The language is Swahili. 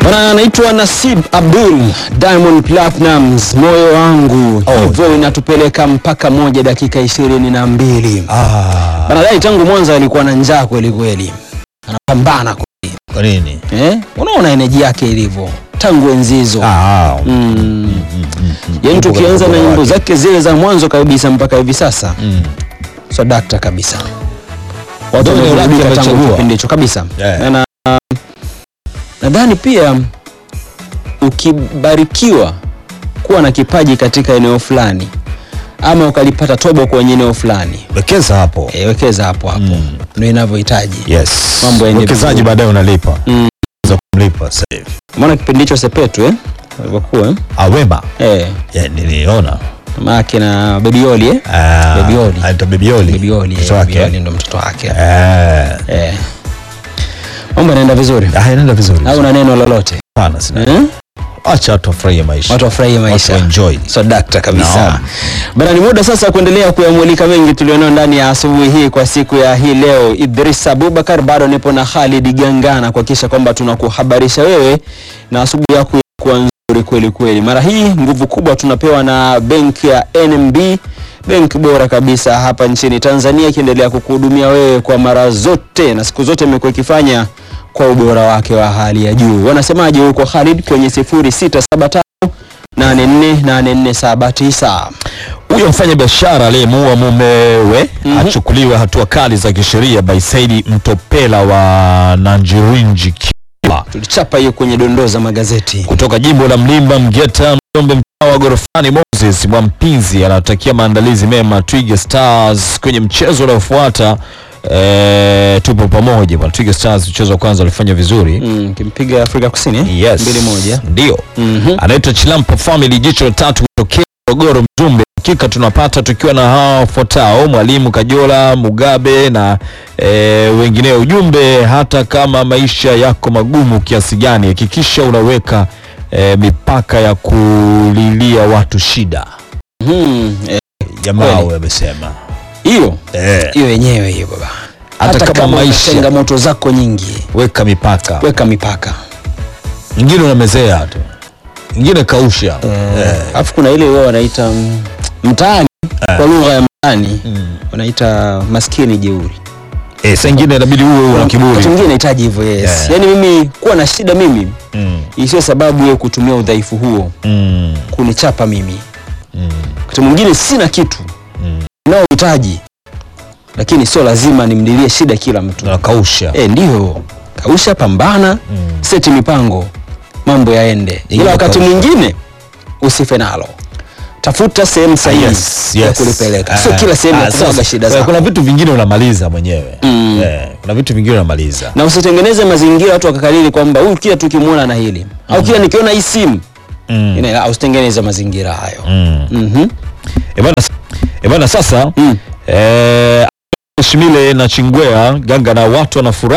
Bana, anaitwa Nasib Abdul Diamond Platnumz, moyo wangu Oh. hivyo inatupeleka mpaka moja dakika ishirini na mbili. Ah, Bana, dai tangu mwanzo alikuwa na njaa kweli kweli, anapambana kweli kwa nini? eh? Unaona eneji yake ilivyo tangu enzi hizo Ah, mm. Yaani Yupo tukianza katika na ubora nyimbo wake. zake zile za mwanzo kabisa mpaka hivi sasa mm. so dakta kabisa, Watu wenye wameburudika uraki tangu wamechagua. kipindi hicho kabisa Yeah. na na- nadhani pia ukibarikiwa kuwa na kipaji katika eneo fulani ama ukalipata tobo kwenye eneo fulani Wekeza hapo. e, wekeza hapo hapo Mm. ndio inavyohitaji Yes. Mambo yaende Wekezaji vizuri. baadaye unalipa. Mm. Za kumlipa sasa hivi. maana kipindi hicho sepetu eh? alivyokuwa eh? Awema. eh, Yeah, niliona. mamake na bebioli eh? Ah, Bebioli. Anaitwa Bebioli. bebioli Mtoto eh, wake. bebioli ndo mtoto wake Eh. eh. mambo yanaenda vizuri Ah, inaenda vizuri. au na neno lolote Hapana, sina. eh? Acha watu wafurahie maisha. watu wafurahie maisha Watu enjoy. so dakta kabisa Naam. bana ni muda sasa kuendelea kuyamulika mengi tulionao ndani ya asubuhi hii kwa siku ya hii leo idris abubakar bado nipo na khalid gangana kuhakikisha kwamba tunakuhabarisha wewe na asubuhi yako kuwa nzuri kweli kweli mara hii nguvu kubwa tunapewa na benki ya nmb benki bora kabisa hapa nchini tanzania ikiendelea kukuhudumia wewe kwa mara zote na siku zote imekuwa ikifanya kwa ubora wake wa hali ya juu wanasemaje huko khalid kwenye 0675 848479 Huyo mfanya biashara aliyemuua mumewe Mhm. achukuliwe hatua kali za kisheria by Saidi Mtopela wa Nanjirinji Kiba tulichapa hiyo kwenye dondoo za magazeti kutoka jimbo la Mlimba Mgeta Mjombe mtaa wa Gorofani. Moses Mwampinzi anatakia maandalizi mema Twiga Stars kwenye mchezo unaofuata. E, tupo pamoja bwana. Twiga Stars mchezo wa kwanza walifanya vizuri mm, kimpiga afrika kusini eh? yes. mbili moja ndio Mhm. anaitwa Chilampa Family jicho la tatu kutokea Morogoro Mzumbe. Hakika tunapata tukiwa na hawa wafuatao: Mwalimu Kajola Mugabe na e, wengineo. Ujumbe, hata kama maisha yako magumu kiasi gani, hakikisha unaweka e, mipaka ya kulilia watu shida. Mhm. Eh, Jamaa Kweli. amesema hiyo e, hiyo yenyewe hiyo baba Hata kama kama una maisha- changamoto zako nyingi weka mipaka. weka mipaka Ingine unamezea tu, ingine kausha alafu kuna ile wao wanaita mm, mtaani kwa lugha ya mtaani Mm. wanaita maskini jeuri e, saa ingine inabidi uwe una wakati kiburi mwingine nahitaji hivyo yes Yeah. yaani mimi kuwa na shida mimi mm. isiyo sababu ya kutumia udhaifu huo Mm. kunichapa mimi Mm. wakati mwingine sina kitu Mm. naohitaji lakini sio lazima nimdilie shida kila mtu Unakausha e, ndio kausha pambana Mm. seti mipango mambo yaende Ili ila wakati kausha. mwingine usife nalo tafuta sehemu sahihi yes, ya yes. kulipeleka Ah, sio kila sehemu ah, ya kumwaga sasa, shida eh, zako kuna vitu vingine unamaliza mwenyewe Mm. eh, kuna vitu vingine unamaliza na usitengeneze mazingira watu wakakariri kwamba huyu kila tukimwona na hili au kila nikiona hii simu mm. Ina- usitengeneze mazingira hayo mm. Mhm. Eh, bana, eh, bana sasa Mm. eh, Shimile na Chingwea Ganga na watu wanafurahi